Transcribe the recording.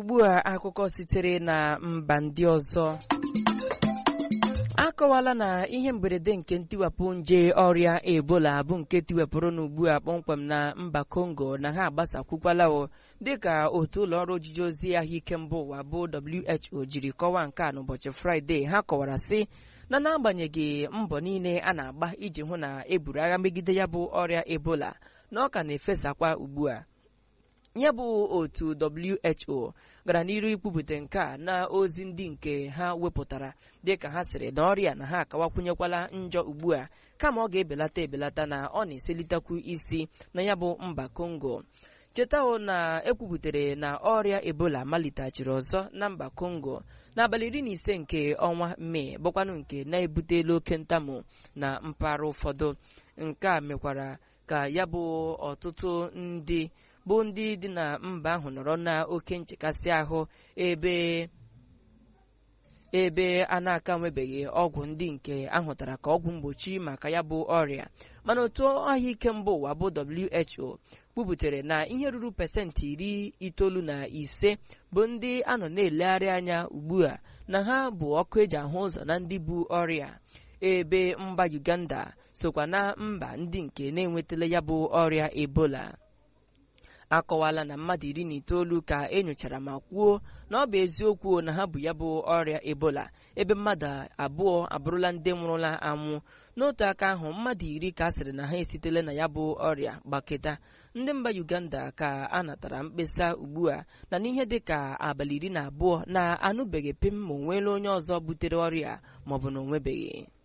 ugbu a akụkọ sitere na mba ndị ọzọ akọwala na ihe mberede nke ntiwapụ nje ọrịa ebola bụ nke tiwepụrụ n'ugbu a kpọmkwem na mba kongo na ha agbasakwukwala o dịka otu ụlọọrụ ojiji ozi ahụike mba ụwa bụ who jiri kọwaa nke a n'ụbọchị fraịde ha kọwara sị na n'agbanyeghị mbọ niile a na-agba iji hụ na eburu agha megide ya bụ ọrịa ebola na ọ ka na-efesakwa ugbu a ya bụ otu WHO gara n'iru ikwupụta nke a na ozi ndị nke ha wepụtara dịka ha sịrị na ọrịa na ha akawakwenyekwala njọ ugbu a kama ọ ga-ebelata ebelata na ọ na-eselitekwu isi na ya bụ mba Congo chetawo na ekwupụtara na ọrịa ebola maliteghachiri ọzọ na mba Congo n'abalị iri na ise nke ọnwa mee bụkwanụ nke na-ebutela oke ntamu na mpaghara ụfọdụ nke a mekwara ka ya bụ ọtụtụ ndị bụ ndị dị na mba ahụ nọrọ na oke nchekasị ahụ ebe ebe a na-aka nwebeghị ọgwụ ndị nke ahụtara ka ọgwụ mgbochi maka ya bụ ọrịa mana otu ahụike mba ụwa bụ WHO kwubutere na ihe ruru pasentị iri itoolu na ise bụ ndị a nọ na-elegharị anya ugbu a na ha bụ ọkụ eji ahụ ụzọ na ndị bu ọrịa ebe mba Uganda sokwa na mba ndị nke na-enwetala ya bụ ọrịa ebola akọwala na mmadụ iri na itoolu ka enyochara ma kwuo na ọ bụ eziokwu na ha bụ ya bụ ọrịa ebola ebe mmadụ abụọ abụrụla ndị nwụrụla anwụ n'otu aka ahụ mmadụ iri ka a sịrị na ha esitela na ya bụ ọrịa gbaketa ndị mba Uganda ka a natara mkpesa ugbu a na n'ihe dị ka abalị iri na abụọ na anụbeghị pim ma onweela onye ọzọ butere ọrịa maọbụ na onwebeghị